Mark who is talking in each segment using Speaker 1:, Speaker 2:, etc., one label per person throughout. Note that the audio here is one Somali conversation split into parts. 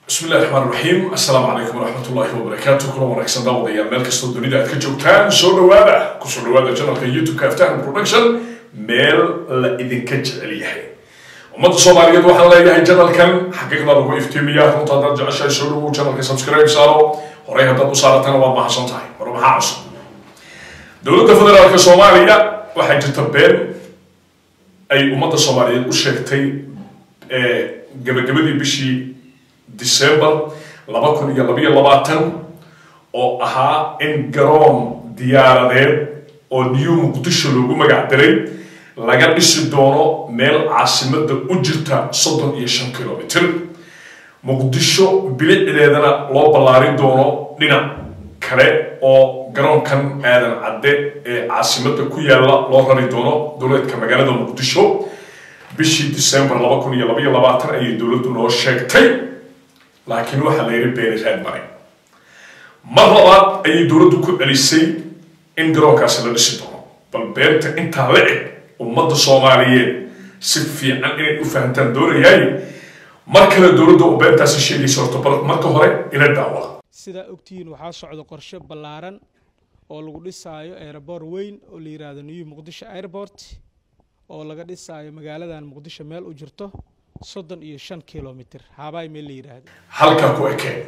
Speaker 1: bismi illahi raxmaan raxiim assalaamu calaykum waraxmat ullahi wabarakaatu kuna wanaagsan daawadayaal meel kastoo dunida aad ka joogtaan soo dhawaada kusoo dhawaada janalka youtube-ka aftahan production meel la idinka jecel yahay ummadda soomaaliyeed waxaan leeyahay janalkan xaqiiqda lagu iftiimiya runta haddaad jeceshahay soo dhawow janalka subscribe saaro horey haddaad u saaratana waad mahadsan tahay mar maxaa cusub dowladda federaalka soomaaliya waxaa jirta been ay ummadda soomaaliyeed u sheegtay gabagabadii bishii december laba kun iyo labayo labaatan oo ahaa in garoon diyaaradeed oo new muqdisho loogu magac diray laga dhisi doono meel caasimada u jirta soddon iyo shan kilomitr muqdisho bilicdeedana loo ballaarin doono dhinac kale oo garoonkan aadan cadde ee caasimada ku yaalla loo rari doono dowleedka magaalada muqdisho bishii december laba kun iyo labayo labaatan ayay dowladdu noo sheegtay laakiin waxaa la yidhi beeni raad maray mar labaad ayay dowladdu ku celisay in garoonkaasi la dhisi doono bal beenta intaa la eg ummadda soomaaliyeed si fiican inay u fahamtaan doonayaay mar kale dowladda oo beentaasi sheegaysa horta bal marka hore ila daawada
Speaker 2: sidaa ogtihiin waxaa socda qorshe ballaaran oo lagu dhisaayo aeroboor weyn oo la yidhaahdo new muqdisho airport oo laga dhisaayo magaaladan muqdisho meel u jirto soddon iyo shan kilomitr haabaay meel la yidhaahdo
Speaker 1: halkaa ku ekeen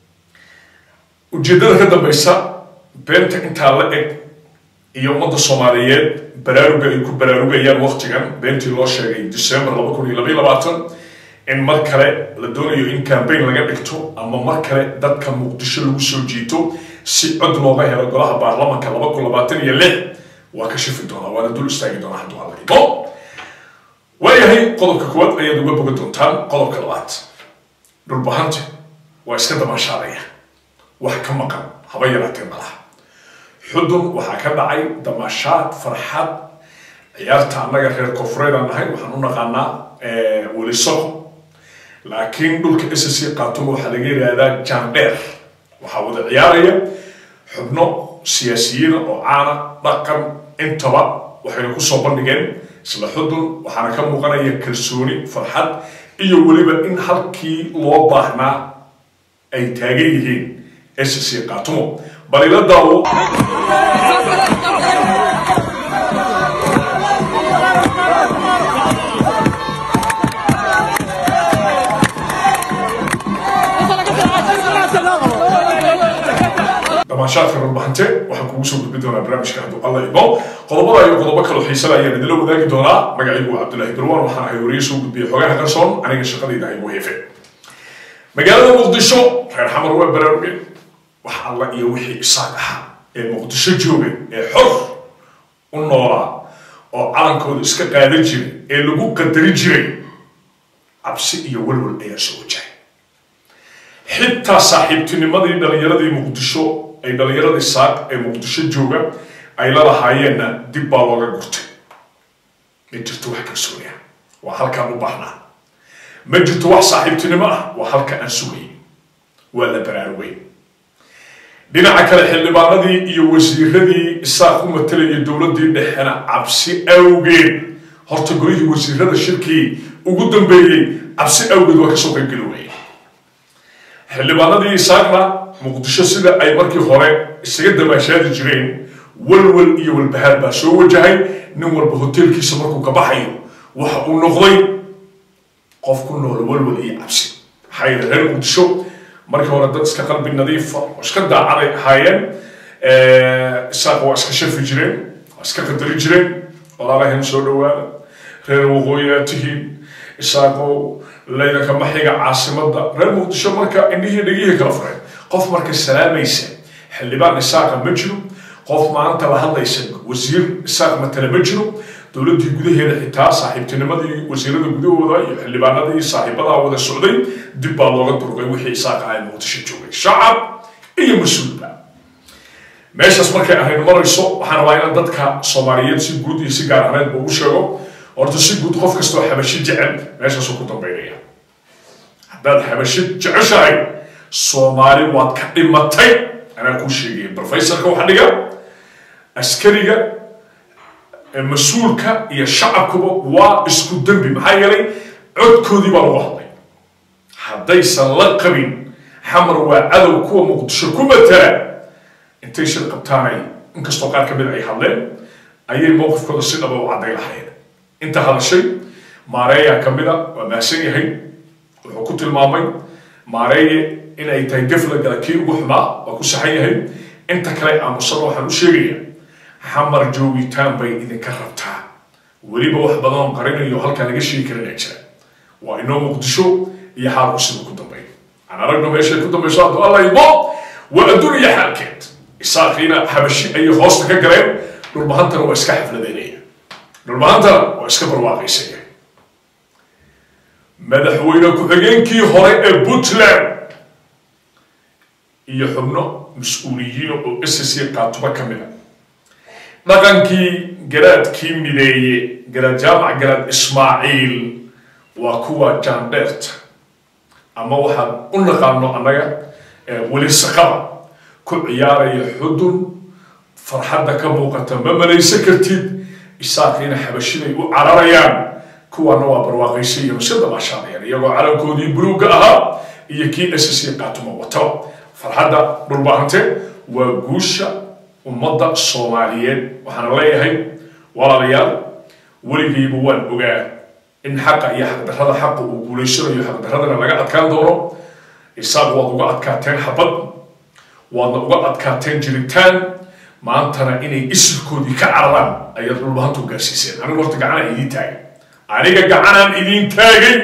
Speaker 1: ujeeddada ka dambaysa beenta intaa la eg iyo ummadda soomaaliyeed baraaruga ay ku baraarugayaan waktigan beentii loo sheegay december laba kun iyo labaiyo labaatan in mar kale la doonayo in cambaign laga dhigto ama mar kale dadka muqdisho lagu soo jiito si cod looga helo golaha baarlamanka laba kun labaatan iyo lix waa ka shifi doonaa waana dul istaagi doonaa hadduu alla imo waayahay qodobka koowaad ayaad uga boga doontaan qodobka labaad dhulbahante waa iska damaashaadaya wax ka maqan haba yaraatee malaha xudun waxaa ka dhacay damaashaad farxad ciyaarta annaga reer koonfureedaan nahay waxaan u naqaanaa welisoko laakiin dhulka ssc qaatumo waxaa laga yidhaahdaa jandheer waxaa wada ciyaaraya xubno siyaasiyiina oo caana dhaqan intaba waxayna kusoo bandhigeen isla xudun waxaana ka muuqanaya kalsooni farxad iyo weliba in halkii loo baahnaa ay taagan yihiin ssc qaatumo bal ila daawo damaashaadka rarbahante waxaan kugu soo gudbin doonaa barnaamijka hadduu alla imo qodobada iyo qodobo kaloo xiisala ayaan idinla wadaagi doonaa magacaygu waa cabdullaahi barwaan waxaan ahay wariye soo gudbiya xogaha qarsoon aniga shaqadayda ay muheefe magaalada muqdisho reer xamar waa baraarugeen wax alla iyo wixii isaaq ahaa ee muqdisho joogay ee xor u noolaa oo calankooda iska qaadan jiray ee lagu qadari jiray cabsi iyo walwal ayaa soo wajahay xitaa saaxiibtinimadii dhalinyaradii muqdisho ay dhalinyaradii saaq ee muqdisho jooga ay la lahaayeenna dib baa looga gurtay ma jirto wax kalsooniya waa halkaan u baahnaa ma jirto wax saaxiibtinimo ah waa halka aan sugay waa la baraarugay dhinaca kale xildhibaanadii iyo wasiiradii isaaq u matalayay dowladdii dhexena cabsi awgeed horta golihii wasiirada shirkii ugu dambeeyey cabsi awgeed waa kasoo qaybgeli waayey xildhibaanadii isaaqna muqdisho sida ay markii hore isaga damaashaadi jireen walwal iyo walbahaar baa soo wajahay nin walba hoteelkiisa markuu ka baxayo waxa uu noqday qof ku nool walwal iyo cabsi maxaa yeele reer muqdisho markii hore dad iska qalbi nadiifa oo iska daacaday ahaayeen isaaq waa iska shafi jireen waa iska qadari jireen walaalahan soo dhawaada reer waqooyi aad tihiin isaaqow laydanka maxiga caasimada reer muqdisho marka indhihii dhegihii kala fureen qof marka salaamaysa xildhibaan isaaqa ma jiro qof maanta la hadlaysa wasiir isaaq matale ma jiro dowladdii gudaheeda xitaa saaxiibtinimadii wasiirada gudahooda iyo xildhibaanadii saaxiibadaa wada socday dib baa looga durqay wixii isaaqa ay muqdisho joogay shacab iyo mas-uulba meeshaas markay arrin marayso waxaan rabaa inaan dadka soomaaliyeed si guud iyo si gaar ahneedba ugu sheego horta si guud qof kastoo xabashi jecel meeshaasuu ku dambaynaya haddaad xabashi jeceshahay soomaali waad ka dhimatay anaa kuu sheegaya brofesorka waxa dhiga askariga mas-uulka iyo shacabkuba waa isku dembi maxaa yeelay codkoodii baa lagu hadlay haddaysan la qabin xamar waa cadow kuwa muqdisho ku matala intay shir qabtaanay inkastoo qaar ka mid ay hadleen ayay mowqifkooda si dhaba u cadday lahayn inta hadashay maareeyaa ka mida waa mahadsan yahay wuxuu ku tilmaamay maareeye in ay tahay gafla gala kii ugu xumaa waa ku saxan yahay inta kale aamusada waxaan u sheegaya xamar joogitaan bay idinka rabtaa weliba wax badan oo qarinayo halkaa laga sheegi karina jira waa inoo muqdisho iyo xaalku sida ku dambeeya aan aragno meeshay ku dambayso hadduu alla imo waa adduuniya xaalkeed isaaqiina xabashi ayay hoosta ka galeen dhulbahantana waa iska xafladeynaya dhulbahantana waa iska barwaaqaysaya madaxweyne ku-xigeenkii hore ee puntland iyo xubno mas-uuliyiin oo ss qaatuba ka mid a dhaqankii garaadkii mideeye garaad jaamac garaad ismaaciil waa kuwa jaandheerta ama waxaan u naqaano annaga weli saqaba ku ciyaaraya xudun farxadda ka muuqata ma malaysan kartid isaaqiina xabashiday u cararayaan kuwaana waa barwaaqaysa iyo masada baashaadayaan iyagoo calankoodii buluugga ahaa iyo kii ss qaatuma wataba farxadda dhulbaahante waa guusha ummadda soomaaliyeed waxaana leeyahay walaalayaal weligayba waan ogaa in xaqa iyo xaqdarrada xaqa uu guulaysanayo xaqdarradana laga adkaan doono isaaq waad uga adkaateen xabad waadna uga adkaateen jiritaan maantana inay isirkoodii ka cararaan ayaad dhulbahantu gaarsiiseen anigu horta gacanaan idiin taagay aniga gacanaan idiin taagay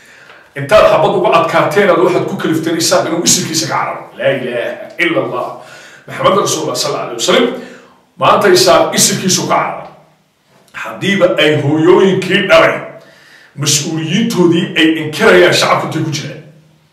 Speaker 1: intaad xabad uga adkaateen aad waxaad ku kalifteen isaaq inuu isirkiisa ka cararo laa ilaaha ila allah maxamed rasuulullah sal alay wasalam maanta isaaq isirkiisu ka cararo haddiiba ay hooyooyinkii dhalay mas-uuliyiintoodii ay inkirayaan shacabku intay ku jiraan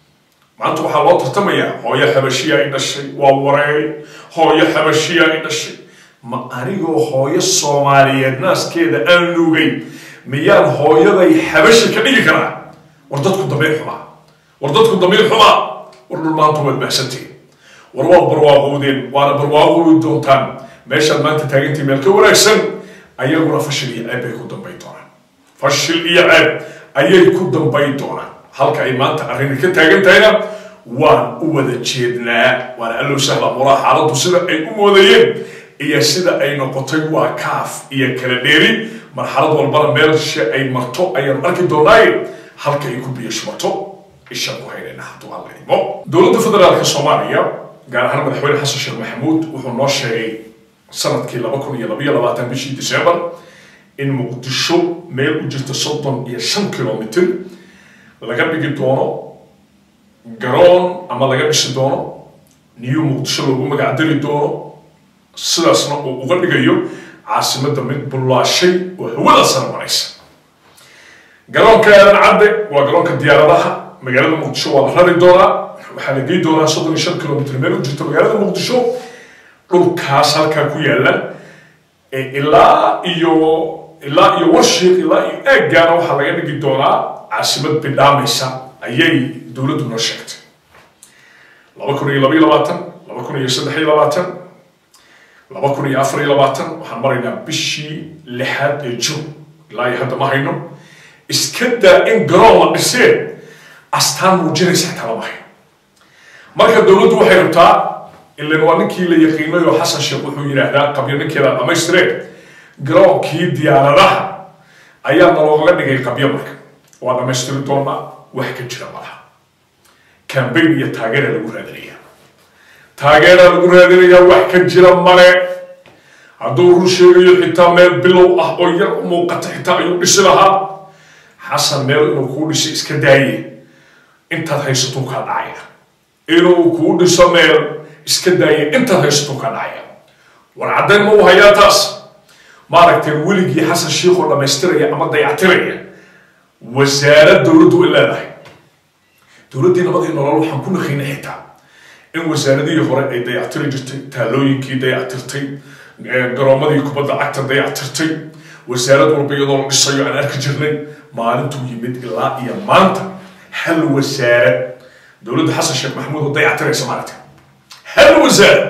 Speaker 1: maanta waxaa loo tartamayaa hooyo xabashiya ay dhashay waa wareey hooyo xabashiya ay dhashay ma anigoo hooyo soomaaliyeed naaskeeda aan nuugay miyaan hooyaday xabashi ka dhigi karaa war dadku damiir xumaa war dadku damiir xumaa war dhul maanta waad mahsantiin war waad barwaaqowdeen waana barwaaqowi doontaan meeshaad maanta taagantii meel ka wanaagsan ayaguna fashil iyo ceeb bay ku dambayn doonaan fashil iyo ceeb ayay ku dambayn doonaan halka ay maanta arrini ka taagan tahayna waan u wada jeednaa waana allow sahla muraa xaaladdu sida ay u moodayeen iyo sida ay noqotay waa kaaf iyo kala dheeri marxalad walbana meelsha ay marto ayaan arki doonaaye halka ay ku biyo shubato ishaan ku haynayna hadduu alla imo dowladda federaalka soomaaliya gaar ahaan madaxweyne xasan sheekh maxamuud wuxuu noo sheegay sanadkii laba kun iyo labaiyo labaatan bishii december in muqdisho meel u jirta soddon iyo shan kilomitr laga dhigi doono garoon ama laga dhisi doono new muqdisho loogu magacdari doono sidaasna uu uga dhigayo caasimadda mid bullaashay oo hawada sare maraysa garoonka aadan cadde waa garoonka diyaaradaha magaalada muqdisho waa la rari doonaa waxaa la gey doonaa soddon iyo shan kilomitr meel u jirta magaalada muqdisho dhulkaas halkaa ku yaala ilaa iyo ilaa iyo warshiiq ilaa iyo eeggaana waxaa laga dhigi doonaa caasimad bidhaamaysa ayay dowladdu noo sheegtay laba kun iyo labaiyo labaatan laba kun iyo saddex iyo labaatan laba kun iyo afar iyo labaatan waxaan maraynaa bishii lixaad ee jun ilaa iyo hadda ma hayno iska daa in garoon la dhiseen astaan muujinaysa xitaa lama hayo marka dowladdu waxay rabtaa ilan waa ninkii la yaqiinay oo xasan sheekh wuxuu yidhaahdaa qabyo ninkeeda dhammaystireen garoonkii diyaaradaha ayaa nalooga dhigay qabyo marka waa dhammaystiri doonaa wax ka jira malaha cambayn iyo taageera lagu raadinaya taageera lagu raadinayaa wax ka jira male hadduu run sheegayo xitaa meel bilow ah oo yar u muuqata xitaa ayuu dhisi lahaa xasan meel inuu kuu dhisi iska daaye intaad haysatuu kaa dhacaya inuu kuu dhiso meel iska daaya intaad haysato ka dhacaya war caddayn ma u hayaa taas maaragteen weligii xasan shiikhoo dhammaystiraya ama dayactiraya wasaarad dowladdu ay leedahay dowladdii nabadii nolol waxaan ku naqaynay xitaa in wasaaradihii hore ay dayactiri jirtay taalooyinkii dayactirtay garoomadii kubadda cagta dayactirtay wasaarad walba iyadoo la dhisayo aan arki jirnay maalintuu yimid ilaa iyo maanta hal wasaarad dowladda xasan sheekh maxamuud oo dayactiraysa maaragta hal wasaarad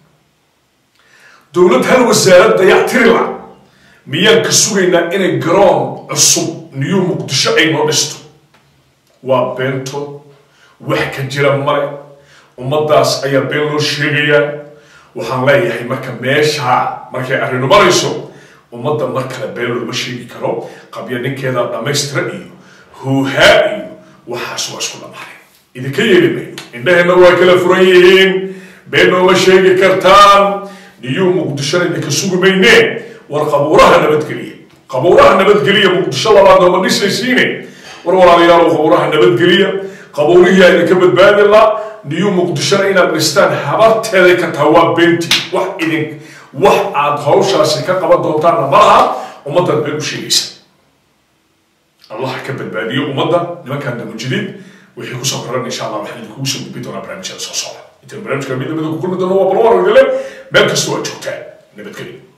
Speaker 1: dowlad hal wasaarad dayactiri la miyaan ka sugaynaa inay garoon cusub new muqdisho ay noo dhisto waa beento wax ka jira male ummaddaas ayaa been loo sheegayaa waxaan leeyahay marka meeshaa markay arrin marayso ummadda mar kale been looma sheegi karo qabya ninkeeda dhammaystira iyo huuhaa iyo waxaas waa isku dhammaanay idinka yeeli mayno indhaheenna waa kala furan yihiin been nooma sheegi kartaan niyuu muqdishona idinka sugi maynee war qabuuraha nabadgeliya qabuuraha nabadgeliya muqdisho labaad nooma dhisaysiine war walaalayaal qabuuraha nabadgeliya qabuurihii aa idinka badbaadi la niyuu muqdishona inaad dhistaan habarteeday ka taha waa beentii wax idin wax aad hawshaasi ka qaban doontaanna ma laha ummaddaad been u sheegaysa allah ka badbaadiyo ummadda nimankan damujidid wixii kusoo koran insha allah waxaan idinkugu soo gudbi doonaa barnaamijyada soo socda intaan barnaamijka mid lamida ku kulmi doono waa balwar idile meel kasta waa joogtaan nabadgelyo